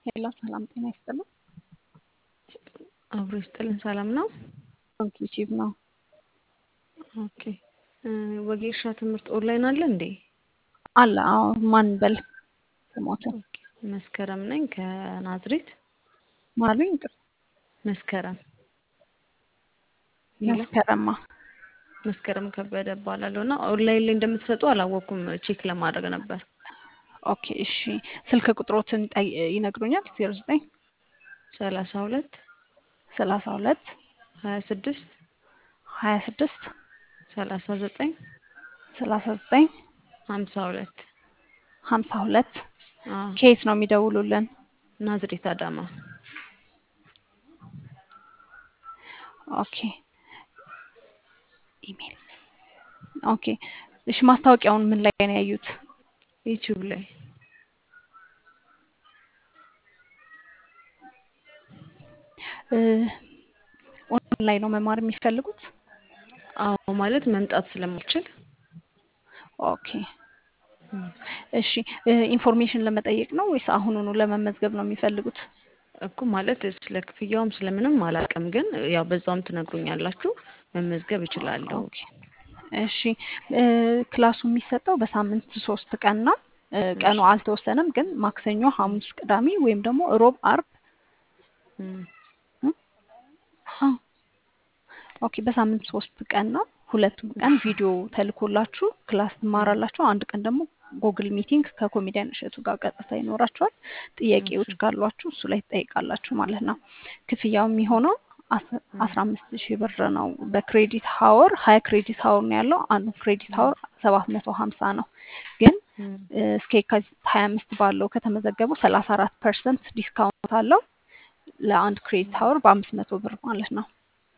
ሄሎ ሰላም ጤና ይስጥልን። አብሮ ይስጥልን። ሰላም ነው? ኮንክሉሲቭ ነው። ኦኬ ወጌሻ ትምህርት ኦንላይን አለ እንዴ? አለ። አዎ ማን በል ስሞትን ኦኬ መስከረም ነኝ ከናዝሬት። ማሉኝ ቅር መስከረም ሄሎ መስከረማ መስከረም ከበደ እባላለሁ እና ኦንላይን ላይ እንደምትሰጡ አላወቅኩም። ቼክ ለማድረግ ነበር። ኦኬ እሺ። ስልክ ቁጥሮትን ጠይ- ይነግሩኛል? ዜሮ ዘጠኝ ሰላሳ ሁለት ሰላሳ ሁለት ሀያ ስድስት ሀያ ስድስት ሰላሳ ዘጠኝ ሰላሳ ዘጠኝ ሀምሳ ሁለት ሀምሳ ሁለት አዎ ከየት ነው የሚደውሉልን? ናዝሬት አዳማ። ኦኬ ኢሜል ኦኬ እሺ። ማስታወቂያውን ምን ላይ ነው ያዩት? ዩቲዩብ ላይ እ ኦንላይን ነው መማር የሚፈልጉት? አዎ ማለት መምጣት ስለማልችል ኦኬ እሺ። እ ኢንፎርሜሽን ለመጠየቅ ነው ወይስ አሁኑኑ ለመመዝገብ ነው የሚፈልጉት? እኮ ማለት ስለ ክፍያውም ስለምንም አላውቅም፣ ግን ያው በዛውም ትነግሩኛላችሁ መመዝገብ እችላለሁ። ኦኬ እሺ። እ ክላሱ የሚሰጠው በሳምንት ሶስት ቀን ነው። እ ቀኑ አልተወሰነም፣ ግን ማክሰኞ፣ ሐሙስ፣ ቅዳሜ ወይም ደግሞ ሮብ፣ አርብ እም፣ እ? አዎ ኦኬ በሳምንት ሶስት ቀን ነው። ሁለቱም ቀን ቪዲዮ ተልኮላችሁ ክላስ ትማራላችሁ። አንድ ቀን ደግሞ ጉግል ሚቲንግ ከኮሜዲያን እሸቱ ጋር ቀጥታ ይኖራችኋል። ጥያቄዎች ካሏችሁ እሱ ላይ ትጠይቃላችሁ ማለት ነው። ክፍያው የሚሆነው አስ- አስራ አምስት ሺህ ብር ነው። በክሬዲት ሀወር ሀያ ክሬዲት ሀወር ነው ያለው። አንዱ ክሬዲት ሀወር ሰባት መቶ ሀምሳ ነው። ግን እም፣ እ እስከ የካቲት ሀያ አምስት ባለው ከተመዘገቡ ሰላሳ አራት ፐርሰንት ዲስካውንት አለው ለአንድ ክሬዲት ሀወር በአምስት መቶ ብር ማለት ነው።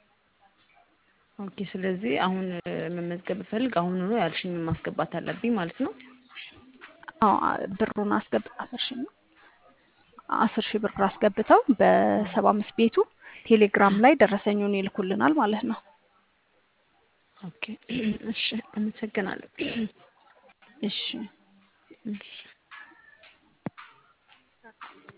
ኦኬ ስለዚህ አሁን እ መመዝገብ ብፈልግ አሁን ነው ያልሽኝ ማስገባት አለብኝ ማለት ነው። አዎ ብሩን አስገብ አስር ሺህ ነው አስር ሺህ ብር አስገብተው በሰባ አምስት ቤቱ ቴሌግራም ላይ ደረሰኙን ይልኩልናል ማለት ነው። ኦኬ እሺ፣ አመሰግናለሁ። እሺ እሺ